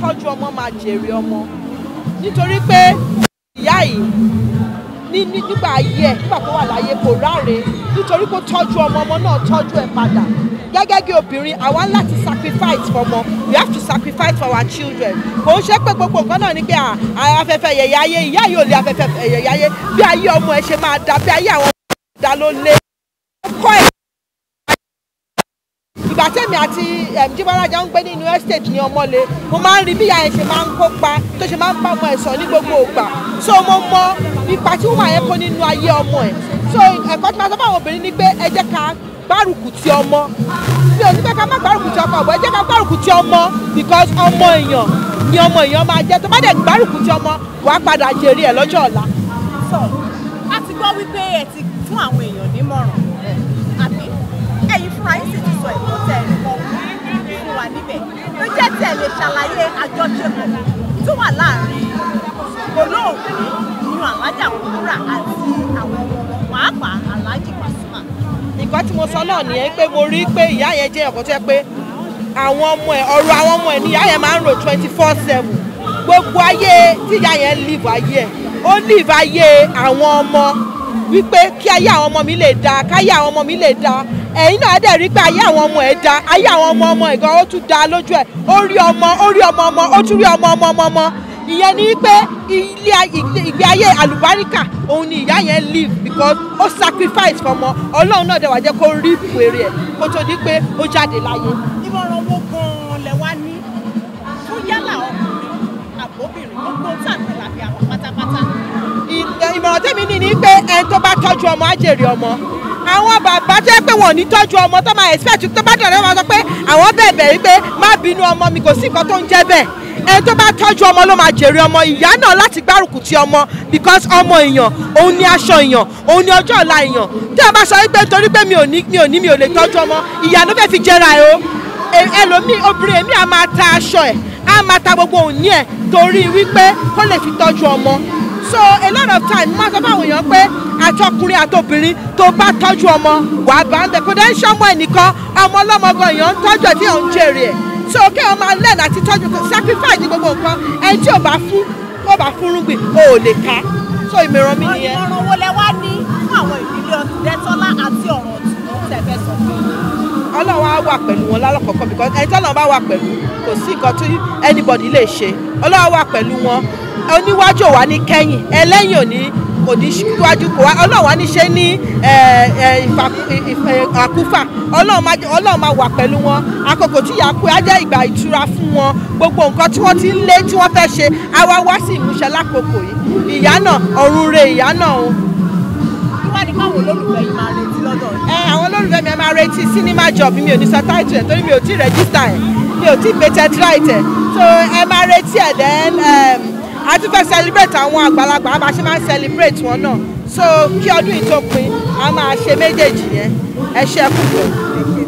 tọ́jú ọmọ máa jèrè ọmọ nítorí pé ìyá yìí ní ní nígbà ayé ẹ̀ nígbà tó wà láyé kò ráre nítorí pé ó tọ́jú ọmọ ọmọ náà tọ́jú ẹ̀ padà gẹ́gẹ́ bí obìnrin àwa ń láti sacrifice for ọmọ we have to sacrifice for our children kò ń ṣe pé gbogbo nǹkan náà ni pé à, à, afẹ́fẹ́ yẹ̀yẹ́ ayé ìyá yìí ò lé afẹ́fẹ́ yẹ̀yẹ́ ayé bí ayé ọmọ ẹ̀ ṣe máa da bí ayé àwọn ọmọ ẹ̀ dá ló lé kọ́ ẹ̀ ìgbà tẹ́mi àti jíbọ́lájà ń gbé nínú estate ní ọmọlé mo máa ń rí bí ìyá yẹn ṣe máa ń kópa tó ṣe máa ń bá ọmọ ẹ̀ sọ ní gbogbo ìgbà so mo mọ ipa tí wọ́n yẹn kó nínú ayé ọmọ ẹ̀ so ẹ̀kọ́ tí máa sọ fún àwọn obìnrin ni pé ẹ jẹ́ ká gbárùkù ti ọmọ mi ò ní pẹ́ ká má gbárùkù ti ọkọ ọ̀bọ̀ ẹ jẹ́ ká gbárùkù ti ọmọ because ọmọ èèyàn ni ọmọ èèyàn máa jẹ́ tó bá dẹ̀ gbárùkù ti ọmọ wàá padà jèrè ẹ̀ lọ́jọ́ ọ̀la. sọ a ti gbọ́ wípé ẹ ti fún àwọn èèyàn nímọ̀ràn àbí ẹ̀yin fúnra yín sì ti sọ ẹ̀kọ́ tẹ̀ ẹ̀ kọ́ fún wa níbẹ̀ ló jẹ́ tí ẹ lè ṣàlàyé àjọṣepọ̀ tó wà láàrin olóògbé nínú alájà Kúbúrà àti àwọn ọmọ wọn pàápàá aláàjì Pasuma. nǹkan tí mo sọ náà nìyẹn pé mo rí pé ìyá yẹn jẹ́ ọ̀kan tó yẹ pé àwọn ọmọ ẹ̀ ọ̀rọ̀ àwọn ọmọ ẹ̀ ní ìyá yẹn máa ń rò twenty four seven gbogbo ayé tí ìyá yẹn live ayé ẹ̀ ó live ayé àwọn ọmọ wípé kí ayé àwọn ọmọ mi lè da káyé àwọn ọmọ mi lè da ẹ̀yin náà dẹ̀ rí pé ayé àwọn ọmọ ẹ̀ da ayé àwọn ọmọ ọmọ ẹ̀ gan ó tún da lójú ẹ̀ ó rí ọmọ ó rí ọmọ ọmọ ó tún rí ọmọ ọmọ ọmọ ọmọ ìyẹn ni pé ilé ìgbé ayé àlùbáríkà òun ni ìyá yẹn live because ó sacrifice fọmọ ọlọ́run náà dẹ̀ wá jẹ́ kó rí ìpèrè ẹ̀ kó tó di pé ó jáde láyé. ìmọ̀ràn wo gan-an lẹ wá ní fún yálà ọkùnrin àbóbìnrin gbogbo tí àgbẹ̀ làbí àwọn pátápátá. ì- ìmọ̀ràn tèmi ní ni pé ẹni tó bá tọ́jú ọmọ á jèrè ọmọ àwọn bàbá tó yẹ pé wọn ò ní tọ́jú ọmọ tó máa expect tó bá dọ̀rẹ́ wọn sọ pé àwọn bẹ̀bẹ̀ wípé má bínú ọmọ mi kò sí nǹkan tó ń jẹ́ bẹ́ẹ̀ ẹni tó bá tọ́jú ọmọ ló máa jèrè ọmọ ìyá náà láti gbárùkù ti ọmọ because ọmọ èèyàn òun ni aṣọ èèyàn òun ni ọjọ́ ọ̀la èèyàn tí a bá sọ wípé torí pé mi ò ní mi ò ní mi ò lè tọ́jú ọmọ ìyá ló fẹ́ fi jẹra ẹ̀ o E- ẹlòmíì obìnrin èmi á máa ta aṣọ ẹ̀ á máa ta gbogbo òní ẹ̀ torí wípé kó lè fi tọ́jú ọmọ so a lot of time máa sọ fáwọn èèyàn pé àtọkùnrin àtobìnrin tó bá tọ́jú ọmọ wàá bá ń bẹ̀ kó dẹ́ ń ṣọ́mọ ẹnìkan ọmọ ọlọ́mọ gan èèyàn ń tọ́jú ẹ̀ tí èèyàn ń jèrè ẹ̀ so kí wọ́n máa lẹ́nu àti tọ́jú sacrifice ní gbogbo nǹkan ẹni tí ò bá fún tó bá fún rúgbìn o ò lè ká so ìmọ̀ràn mi nìyẹn. ìmọ̀ràn wo lẹ wá ní fún àwọn ìdílé Ọ̀túndẹ́tọ́lá àti ọ̀rọ̀ ọ̀tún tẹ̀fẹ́ sọ fún mi. ọlọ́run á wà pẹ̀lú wọn lálọ́kọ̀ọ́kọ́ because ẹni tí ọlọ́run bá wà pẹ̀lú kò sí nǹkan tí anybody lè ṣe ọlọ́run wà pẹ̀lú wọn oníwájú ò wá ní kẹ́yìn ẹlẹ́yìn ò ní kò ní síwájú kò wá ọlọ́run wá ní ṣe ní ẹ, ẹ, ìfà- ìfà- àkúfà ọlọ́run máa jẹ́- ọlọ́run máa wà pẹ̀lú wọn àkókò tí ìyá kú á jẹ́ ìgbà ìtura fún wọn gbogbo nǹkan tí wọ́n ti ń lé tí wọ́n fẹ́ ṣe á wá wá sí ìmúṣẹ lákòókò yìí ìyá náà ọ̀run re ìyá náà o kí wá ní káwọn olólùfẹ́ yìí máa retí lọ́dọ̀ yìí. ẹ àwọn olólùfẹ́ mi ẹ máa retí cinema job mi ò ní sọ title ẹ̀ torí mi ò tí register ẹ̀ mi ò tí patent right ẹ̀ so ẹ máa retí ẹ̀ then um, a tún fẹ́ celebrate àwọn àgbàlagbà a máa ṣe máa ń celebrate wọn náà so kí ọdún yìí tó pin a máa ṣe méjèèjì yẹn ẹ ṣe é kúkú.